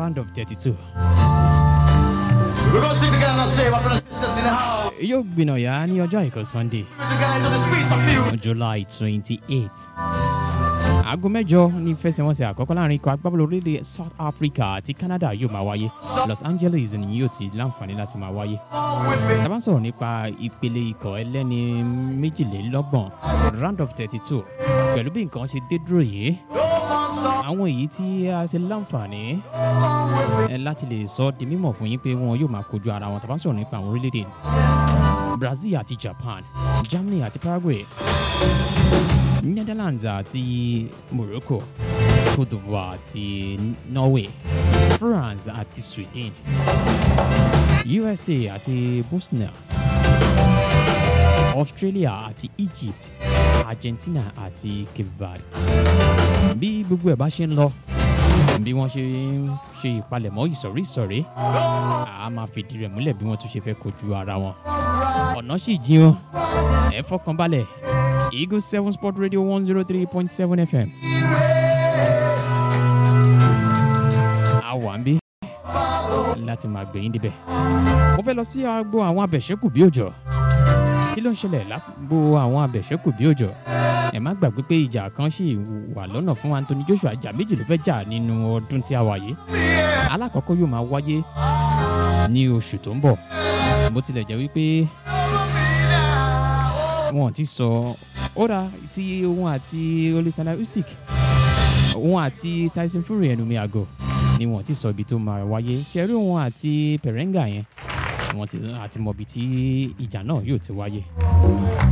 round of thirty two. We're gonna sing together and say, my brothers and sisters in the house. yóò gbìnàyà ní ọjọ́ àìkú sunday We're together into the space of music. july twenty eight. aago mẹ́jọ ní ìfẹsẹ̀wọnsẹ̀ àkọ́kọ́ láàrin ikọ̀ agbábọ́ọ̀lù orílẹ̀ south africa àti canada yóò máa wáyé los angeles ni yóò ti láǹfààní láti máa wáyé. tá a bá ń sọ̀rọ̀ nípa ìpele ikọ̀ ẹlẹ́ni méjìlélọ́gbọ̀n round of thirty two pẹ̀lú bí nǹkan ṣe dé dúró yìí àwọn èyí tí a ṣe láǹfààní ẹ láti lè sọ di mímọ̀ fún yín pé wọn yóò máa kojú ara wọn tá a bá ń sọ̀rọ̀ nípa àwọn orílẹ̀-èdè brazil àti japan germany àti paraguay netherlands àti morocco cote divoire àti norway france àti sweden usa àti bosnia australia àti egypt argentina àti cape verde bí gbogbo ẹ̀ bá ṣe ń lọ bí wọ́n ṣe ń ṣe ìpalẹ̀mọ́ ìsọ̀rí ìsọ̀rí a máa fìdí rẹ̀ múlẹ̀ bí wọ́n tún ṣe fẹ́ kojú ara wọn ọ̀nà sì jìn o ẹ fọkàn balẹ̀ eagle seven sport radio one zero three point seven fm a wà ń bí láti máa gbẹ̀yìn débẹ̀ mo fẹ́ lọ sí agbo àwọn abẹ̀ṣẹ́kù bí òjò kí ló ń ṣẹlẹ̀ lágbo àwọn abẹ̀ṣẹ́kù bí òjò ẹ má gbàgbé pé ìjà kan ṣì wà lọ́nà fún anthony joshua ìjà méjì ló fẹ́ jà nínú ọdún tí a wà yìí alákọ̀ọ́kọ́ yóò máa wáyé ní oṣù tó ń bọ̀ bó tilẹ̀ jẹ́ wípé wọn ò ti sọ óra tí òun àti olisana usyk òun àti tyson fury ẹnu mi àgọ ni wọn ò ti sọ ibi tó máa wáyé ṣẹ́rí òun àti perenga yẹn wọn ti àti mọ ibi tí ìjà náà yóò ti wáyé